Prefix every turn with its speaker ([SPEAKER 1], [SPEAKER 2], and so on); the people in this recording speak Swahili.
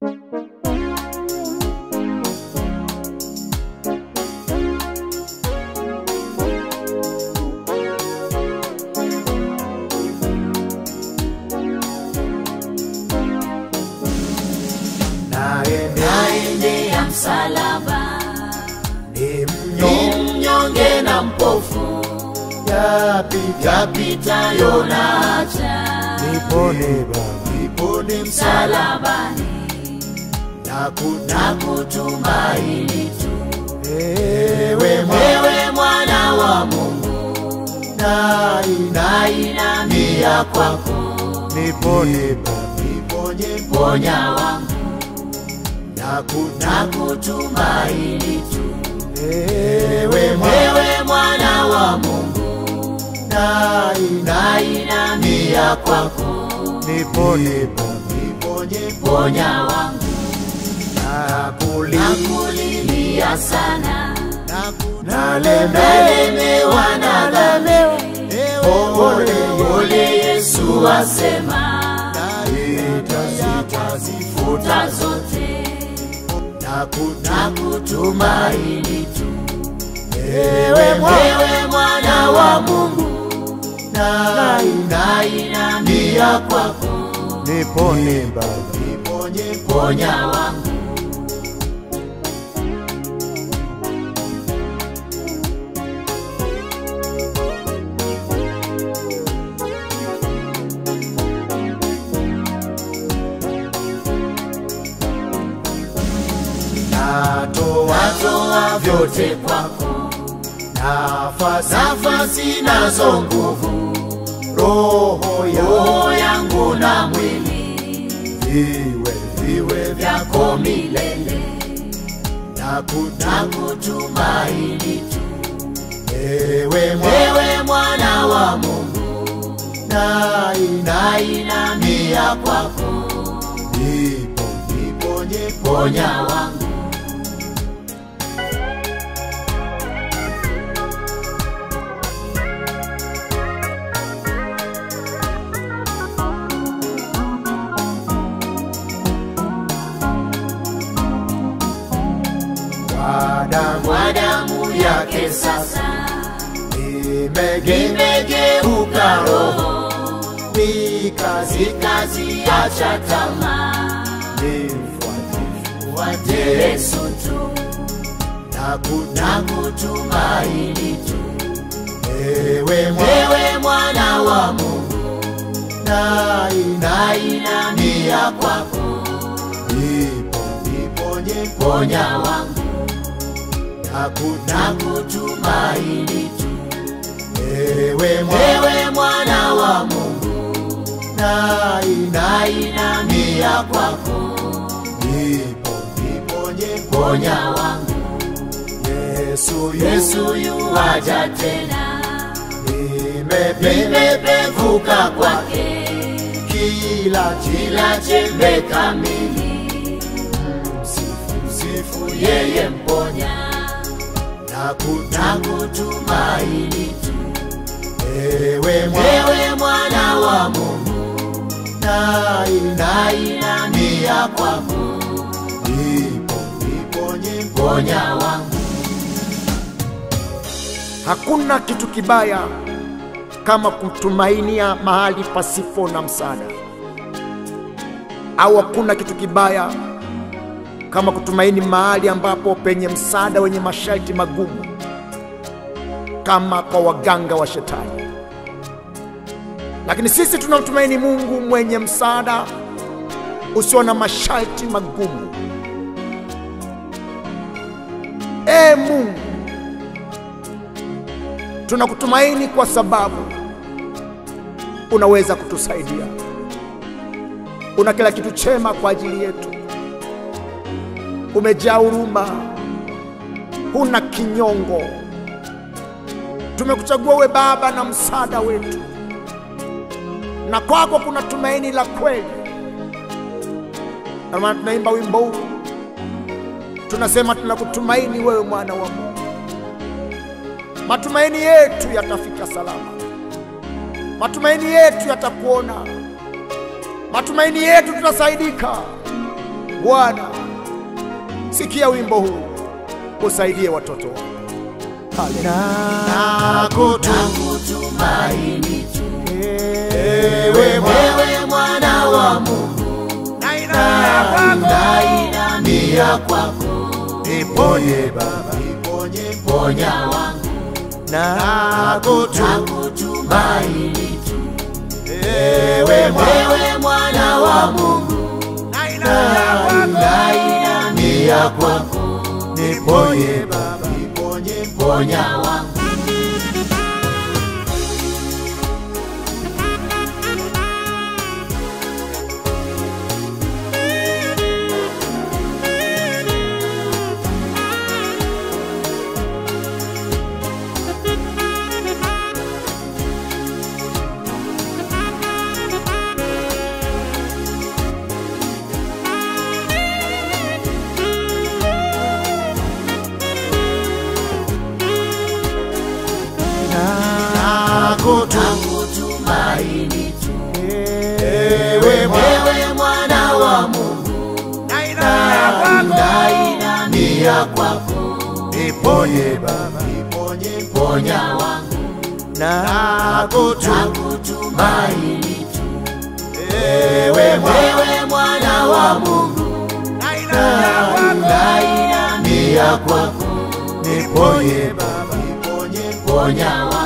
[SPEAKER 1] naendea msalaba
[SPEAKER 2] ni
[SPEAKER 1] ni mnyonge na mpofu yapitayo na haja
[SPEAKER 2] nipone Baba, nipone
[SPEAKER 1] msalabani
[SPEAKER 2] na
[SPEAKER 1] na kutumaini tu
[SPEAKER 2] ewe
[SPEAKER 1] wewe mwana wa Mungu na inamia kwako
[SPEAKER 2] nipone Baba, niponye
[SPEAKER 1] ponya wangu
[SPEAKER 2] na
[SPEAKER 1] na kutumaini tu
[SPEAKER 2] ewe
[SPEAKER 1] wewe mwana wa Mungu na inamia kwako
[SPEAKER 2] nipone Baba, niponye
[SPEAKER 1] ponya wangu
[SPEAKER 2] na kuli
[SPEAKER 1] nakulilia sana
[SPEAKER 2] na nalemewa
[SPEAKER 1] nalemewa na dhambi
[SPEAKER 2] ole
[SPEAKER 1] ole Yesu asema
[SPEAKER 2] itazifu
[SPEAKER 1] futa zote
[SPEAKER 2] na
[SPEAKER 1] na kutumaini tu
[SPEAKER 2] ewe
[SPEAKER 1] wewe mwana wa Mungu na inamia kwako
[SPEAKER 2] nipone Baba, niponye
[SPEAKER 1] ponya wangu
[SPEAKER 2] natoa
[SPEAKER 1] natoa vyote kwako
[SPEAKER 2] nafasi
[SPEAKER 1] nafasi nazo nguvu
[SPEAKER 2] roho ya
[SPEAKER 1] roho yangu na mwili
[SPEAKER 2] viwe viwe
[SPEAKER 1] vyako milele
[SPEAKER 2] na kuta
[SPEAKER 1] na kutumaini tu
[SPEAKER 2] ewe mwa
[SPEAKER 1] wewe mwana wa Mungu
[SPEAKER 2] na
[SPEAKER 1] na inamia kwako
[SPEAKER 2] nipo niponye
[SPEAKER 1] ponya wangu
[SPEAKER 2] kwa damu
[SPEAKER 1] kwa damu yake sasa
[SPEAKER 2] imegeuka
[SPEAKER 1] imegeuka roho
[SPEAKER 2] kazi
[SPEAKER 1] ikaziacha tamaa
[SPEAKER 2] nifuatifu
[SPEAKER 1] wate Yesu tu
[SPEAKER 2] na kuta
[SPEAKER 1] na kutumaini tu
[SPEAKER 2] ewe mwa
[SPEAKER 1] wewe mwana wa Mungu
[SPEAKER 2] na ina
[SPEAKER 1] na inamia kwako
[SPEAKER 2] nipo niponye
[SPEAKER 1] ponya wangu
[SPEAKER 2] na kuta
[SPEAKER 1] na kutumaini tu
[SPEAKER 2] ewe mwa
[SPEAKER 1] wewe mwana wa Mungu
[SPEAKER 2] na ina
[SPEAKER 1] na inamia kwako
[SPEAKER 2] nipo niponye
[SPEAKER 1] ponya wangu
[SPEAKER 2] Yesu Yesu
[SPEAKER 1] Yesu yuwaja tena
[SPEAKER 2] nimepe
[SPEAKER 1] nimepevuka kwake
[SPEAKER 2] kila
[SPEAKER 1] kila chembe kamili
[SPEAKER 2] sifu sifu
[SPEAKER 1] yeye mponya
[SPEAKER 2] na kuta
[SPEAKER 1] na kutumaini tu
[SPEAKER 2] ewe mwa
[SPEAKER 1] wewe mwana wa Mungu
[SPEAKER 2] na ina
[SPEAKER 1] na inamia kwako
[SPEAKER 2] nipo niponye
[SPEAKER 1] ponya wangu
[SPEAKER 3] Hakuna kitu kibaya kama kutumainia mahali pasipo na msaada, au hakuna kitu kibaya kama kutumaini mahali ambapo penye msaada wenye masharti magumu, kama kwa waganga wa shetani. Lakini sisi tunamtumaini Mungu mwenye msaada usio na masharti magumu. Ee Mungu, tunakutumaini kwa sababu unaweza kutusaidia. Una kila kitu chema kwa ajili yetu, umejaa huruma, huna kinyongo. Tumekuchagua we Baba na msaada wetu, na kwako kuna tumaini la kweli. Ndio maana tunaimba wimbo huu, tunasema tunakutumaini wewe, mwana wa Mungu. Matumaini yetu yatafika salama, matumaini yetu yatakuona, matumaini yetu tutasaidika, Bwana, sikia wimbo huu, usaidie watoto wako.
[SPEAKER 1] nakutumaini tu
[SPEAKER 3] Ewe Bwana,
[SPEAKER 1] wewe mwana wa Mungu nainamia kwako
[SPEAKER 3] niponye Baba,
[SPEAKER 1] ponya wangu nakutumaini tu
[SPEAKER 3] ewe Bwana,
[SPEAKER 1] wewe mwana wa Mungu nainamia kwako
[SPEAKER 3] niponye Baba,
[SPEAKER 1] ponya wangu nakutumaini tu
[SPEAKER 3] ewe Bwana,
[SPEAKER 1] wewe mwana wa Mungu nainamia kwako
[SPEAKER 3] niponye Baba,
[SPEAKER 1] ponya wangu nakutumaini tu
[SPEAKER 3] ewe Bwana,
[SPEAKER 1] wewe mwana wa Mungu nainamia kwako
[SPEAKER 3] niponye Baba,
[SPEAKER 1] ponya wangu